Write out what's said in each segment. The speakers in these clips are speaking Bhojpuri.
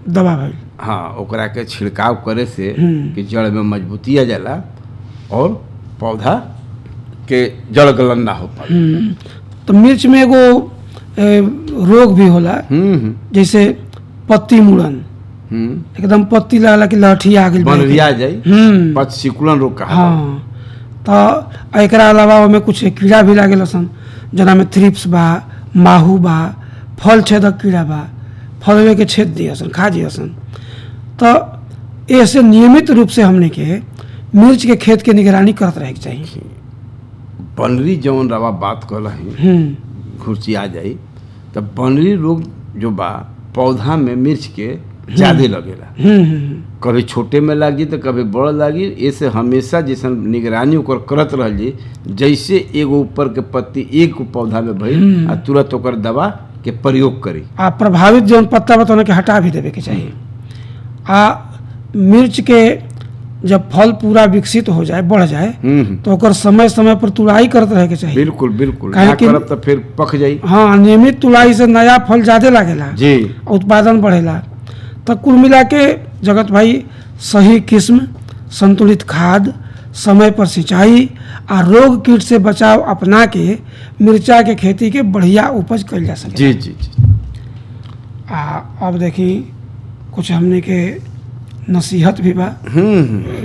दबा भइल हाँ ओकरा के छिड़काव करे से हम्म। कि जड़ में मजबूती आ जाला और पौधा के जड़ गलन ना हो पाए हम्म, तो मिर्च में एगो ए, रोग भी होला हम्म हम्म, जैसे पत्ती मुड़न हम्म एकदम पत्ती लागला कि लहठी आ गइल बनरिया जाई हम्म पच सिकुड़न रोग कहा हाँ तो एकरा अलावा ओमे कुछ कीड़ा भी लागेला सन जना में थ्रिप्स बा माहू बा फल छेदक कीड़ा बा फलवे के छेद दिया सन खा दिया सन तो ऐसे नियमित रूप से हमने के मिर्च के खेत के निगरानी करत रहे के चाहिए बनरी जौन रवा बात कर रही हम्म खुर्ची आ जाई तो बनरी रोग जो बा पौधा में मिर्च के ज्यादा लगेला हम्म हम्म, कभी छोटे में लागी तो कभी बड़ लागी ऐसे हमेशा जैसे निगरानी ओकर करत रह जी जैसे एगो ऊपर के पत्ती एक गो पौधा में भइल आ तुरंत ओकर दवा के प्रयोग करी आ प्रभावित जौन पत्ता बा तो के हटा भी देवे के चाहिए आ मिर्च के जब फल पूरा विकसित हो जाए बढ़ जाए हम्म हम्म, तो ओकर समय समय पर तुड़ाई करत रहे के चाहिए बिल्कुल बिल्कुल काहे ना कि- करब तो फिर पक जाई हाँ नियमित तुड़ाई से नया फल ज्यादा लागेला जी उत्पादन बढ़ेला तो कुल मिला के जगत भाई सही किस्म संतुलित खाद समय पर सिंचाई आ रोग कीट से बचाव अपना के मिर्चा के खेती के बढ़िया उपज कइल जा सके जी जी जी आ अब देखी कुछ हमने के नसीहत भी बा हम्म हम्म।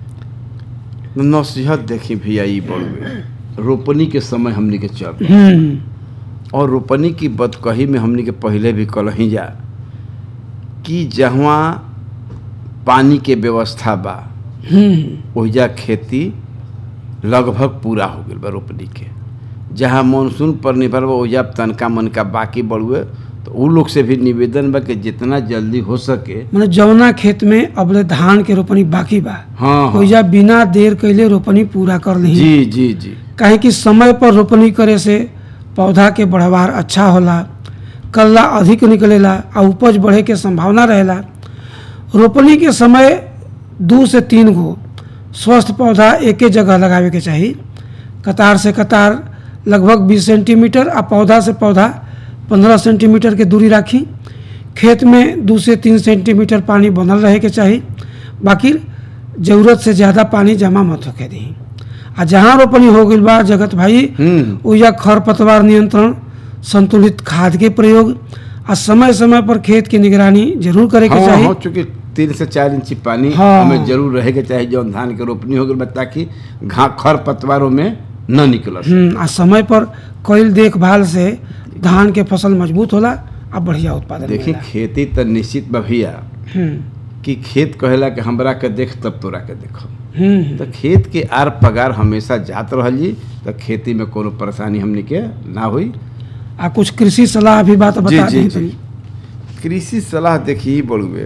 नसीहत देखी भैया ई बड़ुए रोपनी के समय हमनी के चल रहा। हम्म और रोपनी की बदकही में हमनी के पहले भी कलही जा कि जहाँ पानी के व्यवस्था बा हम्म ओहिजा खेती लगभग पूरा हो गई बा रोपनी के जहाँ मानसून पर निर्भर बा ओहिजा तनका मनका बाकी बढ़ुए तो उ लोग से भी निवेदन बा कि जितना जल्दी हो सके मैंने जौना खेत में अबले धान के रोपनी बाकी बा हाँ हाँ ओइजा बिना देर कैले रोपनी पूरा कर ली जी जी जी काहे कि समय पर रोपनी करे से पौधा के बढ़वार अच्छा होला कल्ला अधिक निकलेला आ उपज बढ़े के संभावना रहेला रोपनी के समय दू से तीन गो स्वस्थ पौधा एके जगह लगावे के चाही कतार से कतार लगभग 20 सेंटीमीटर आ पौधा से पौधा 15 सेंटीमीटर के दूरी राखी खेत में दू से तीन सेंटीमीटर पानी बनल रहे के चाही बाकी जरूरत से ज़्यादा पानी जमा मत होके दी आ जहाँ रोपनी हो गई बा जगत भाई हम्म ओइजा खरपतवार नियंत्रण संतुलित खाद के प्रयोग आ समय समय पर खेत की निगरानी जरूर करे के हाँ चाही हाँ चूंकि तीन से चार इंची पानी हाँ। हमें जरूर रहे के चाहे जौन धान के रोपनी हो गई ताकि घा खर पतवारों में न निकल हम्म, आ समय पर कईल देखभाल से धान के फसल मजबूत होला आ बढ़िया उत्पादन देखी मिलेला। खेती तो निश्चित बा भैया हम्म कि खेत कहेला कि हमरा के देख तब तोरा के देखब हम्म तो खेत के आर पगार हमेशा जात रहल जी तो खेती में कोनो परेशानी हमनी के ना हुई आ कुछ कृषि सलाह भी बात बता जी, दी जी। कृषि सलाह देखी बड़ुए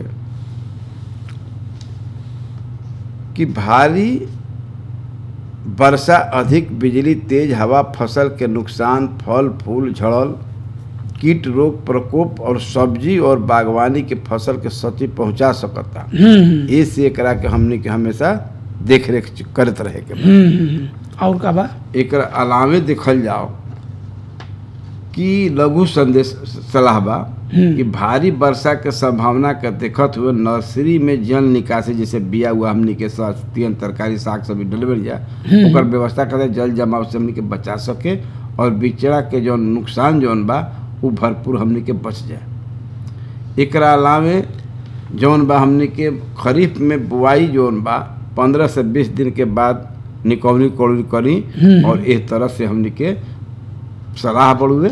कि भारी वर्षा अधिक बिजली तेज हवा फसल के नुकसान फल फूल झड़ल कीट रोग प्रकोप और सब्जी और बागवानी के फसल के क्षति पहुंचा सकता हम्म ए से एकरा के हमनी के हमेशा देख रेख करत रहे के बा। हम्म, हम्म और का बा एकर अलावे देखल जाओ कि लघु संदेश सलाह बा हम्म। कि भारी वर्षा के संभावना के देखत हुए नर्सरी में जल निकासी जैसे बिया हुआ हमनी के सस्तियन तरकारी साग सब्जी डलवर जा ओकर व्यवस्था करे जल जमाव से हमनी के बचा सके और बिचड़ा के जौन नुकसान जौन बा वो भरपूर हमनी के बच जाए एकरा अलावे जौन बा हमनी के खरीफ में बुआई जौन बा पंद्रह से बीस दिन के बाद निकौनी कौड़ी करी और इस तरह से हमनी के सलाह बढ़ुए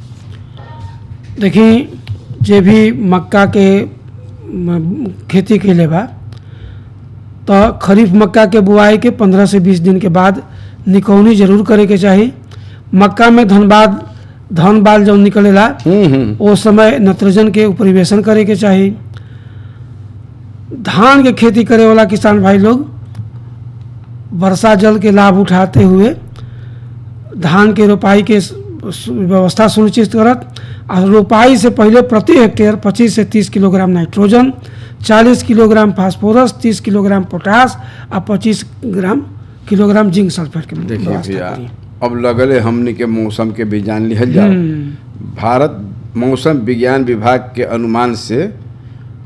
देखी जे भी मक्का के म, खेती कैले बा तो खरीफ मक्का के बुआई के पंद्रह से बीस दिन के बाद निकौनी जरूर करे के चाही मक्का में धनबाद धन बाल जब निकलेला ओ समय नत्रजन के उपरिवेशन करे के चाही धान के खेती करे वाला किसान भाई लोग वर्षा जल के लाभ उठाते हुए धान के रोपाई के स- सु- व्यवस्था सुनिश्चित करत आ रोपाई से पहले प्रति हेक्टेयर 25 से 30 kilogram nitrogen 40 kilogram phosphorus 30 kilogram potash आ 25 ग्राम किलोग्राम जिंक सल्फेट के देखिए व्यवस्था भैया करी अब लगले हमनी के मौसम के भी जान लिहल जाओ हम्म, भारत मौसम विज्ञान विभाग के अनुमान से